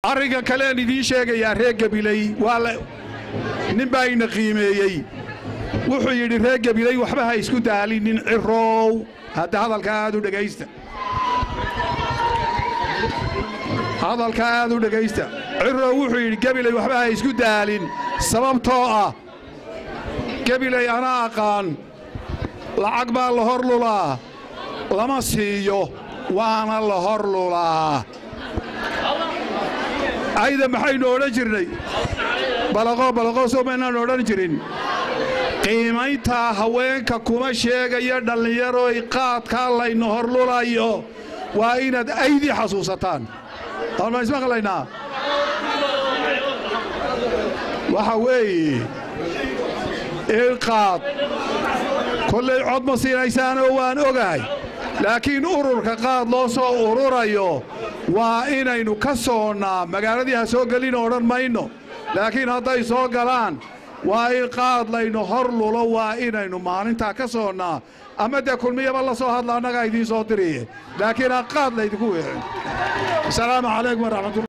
arrinka kalean idiin sheegayaa reer gabiley waa la nin baa ina qiimeeyey wuxuu yidhi reer gabiley waxba ha isku daalinin ciroow hadda hadalka aad u dhegaysta hadalka aad u dhegaysta ciroow wuxuu yidhi gabiley waxba ha isku daalin sababtoo ah gabiley ana aqaan lacag baa la hor lulaa lama siiyo waana la hor lulaa ayda maxaynu odhan jirnay balaqo balaqo soo maynaan odhan jirin qiimayntaa haweenka kuma sheegayo dhallinyaroy qaadkaa laynu horlulayo waa inaad aydii xasuusataan ma ismaqlaynaa waxa weeye ilqaad kollay cod ma siinaysaanoo waan ogahay laakiin ururka qaad loo soo ururayo waa inaynu ka soonnaa magaaladii ha soo gelin odhan mayno laakiin hadday soo galaan waa in qaad laynu hor lulo waa inaynu maalintaa ka soonnaa ama dee kulmiyaba la soo hadla annagaa idiin soo diriye laakiin ha qaad laydinku weecin asalaamu calaykum waraxmatulla